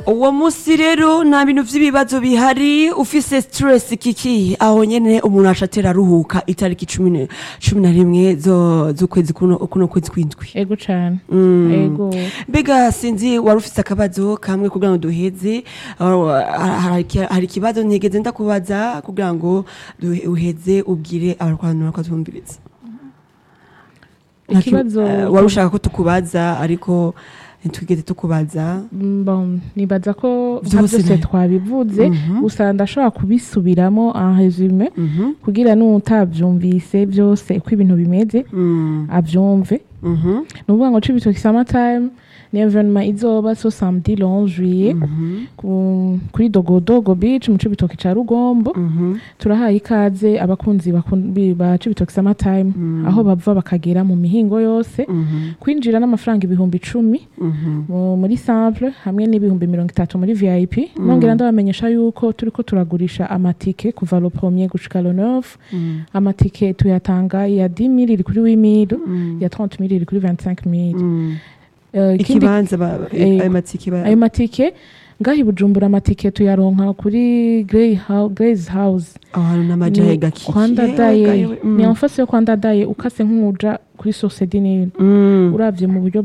uwo munsi rero nta bintu vy'ibibazo bihari ufise stress kiki aho nyene umuntu aca atera aruhuka itariki cumi ne- cumi na rimwe zo- z'ukwezi kuno kuno kwezi kw'indwi ego cane Mm. ego mbega sinzi wari ufise akabazo kamwe kugira ngo duheze uh, hari iki- hari ikibazo ntigeze ndakubaza kugira ngo duhe- uheze ubwire abarwantu bakazumviriza Ikibazo- Eh, wari ushaka ko tukubaza ariko ntitwigeze tukubaza Mm, bon, nibaza ko nka Vyose byose ne- twabivuze Mhm. gusa ndashobora kubisubiramo en resume Mhm, kugira n'utavyumvise byose uko ibintu bimeze mm, avyumve mhm, ni ukuvuga ngo cibitoki summertime ni evenement izoba so samedi le 11 juillet mhm, ku- kuri dogodogo beach mu cibitoki ca rugombo mhm, turahaye ikaze abakunzi bakun- bi- ba cibitoki summertime Mm. aho bava bakagera mu mihingo yose mhm, kwinjira n'amafaranga ibihumbi icumi mhm. mu- muri simple hamwe n'ibihumbi mirongo itatu muri vip nongera ndabamenyesha yuko turiko turagurisha amatike kuva lo premier gushika lo neuf Mm, amatike tuyatanga ya 10 mili iri kuri 8 mili mm, ya 30 mili iri kuri 25 mili mm. Eh, ikindi ikibanza ba- Eh, ayo matike ba- ayo matike ngaho i bujumbura amatike tuyaronka kuri Grey Hou- Grace house aho hantu n'amajahe gakikiye kwandadaye gayewe, mm. ni amfasi yo kwandadaye ukase nk'uja kuri sosedinini Mm. uravye mu buryo